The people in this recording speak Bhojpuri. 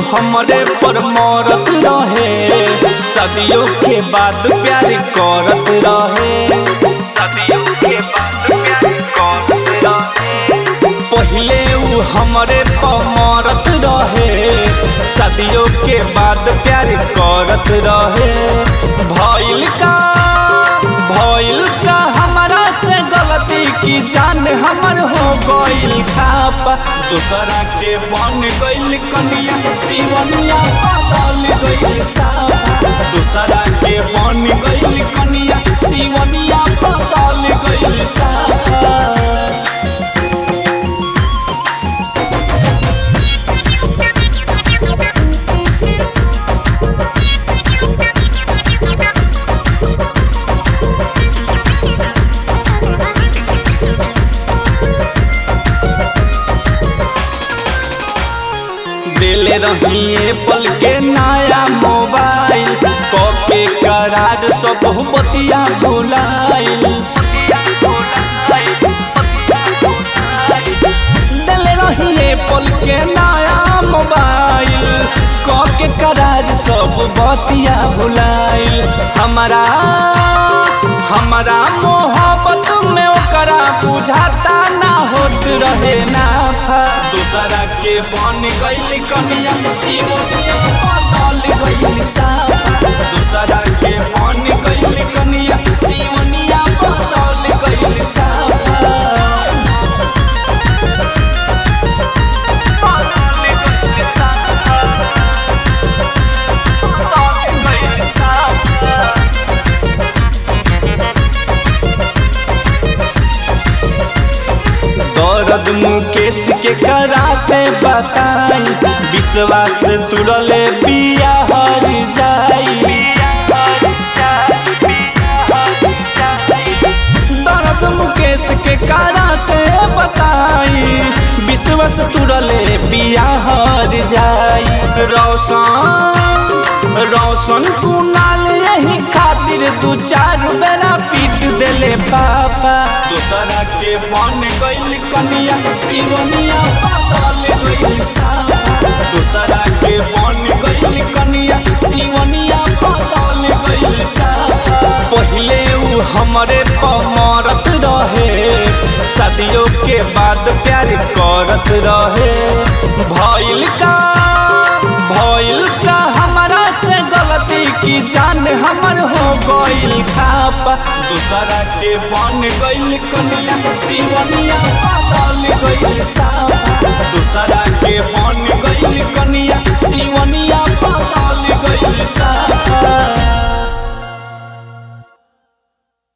हमरे पर मरत रहे सदियों के बाद प्यार करत रहे सदियों के बाद प्यार करत रहे पहिले उ हमरे पर मरत रहे सदियों के बाद प्यार करत रहे भइल का भइल का हमारा से गलती की जान हमर हो गइल खापा दूसरा के बन गइल कनिया सिवनिया बदल गइल सापा दूसरा के बन गइल कनिया सिवनिया बदल गइल सापा दिल रहिए पल के नया मोबाइल कके करार सब बतिया भुलाइल दिल रहिए पल के नया मोबाइल कके करार सब बतिया भुलाइल हमारा हमारा मोहब्बत में ओकरा बुझाता ना होत रहे नाफा दूसरा के बन गइल कनिया सिवनिया बदल गइल साफा दूसरा के बन गइल कनिया सिवनिया बदल गइल साफा दर्द मुकेश के करा से बताई विश्वास तुरले बिया हर जाई दर्द मुकेश के करा से बताई विश्वास तुरले बिया हर जाई रोशन रोशन कुनाल यही खातिर दू चार बेरा पीट देले पापा दूसरा के बन गइल कनिया सिवनिया बदल गइल सापा दूसरा के बन गइल कनिया सिवनिया बदल गइल सापा पहिले उ हमरे पमरत रहे सदियों के बाद प्यार करत रहे भइल का भइल का हमारा से गलती की जान हमर हो गइल खापा दूसरा के बन गइल कनिया सिवनिया बदल गइल सापा दूसरा के बन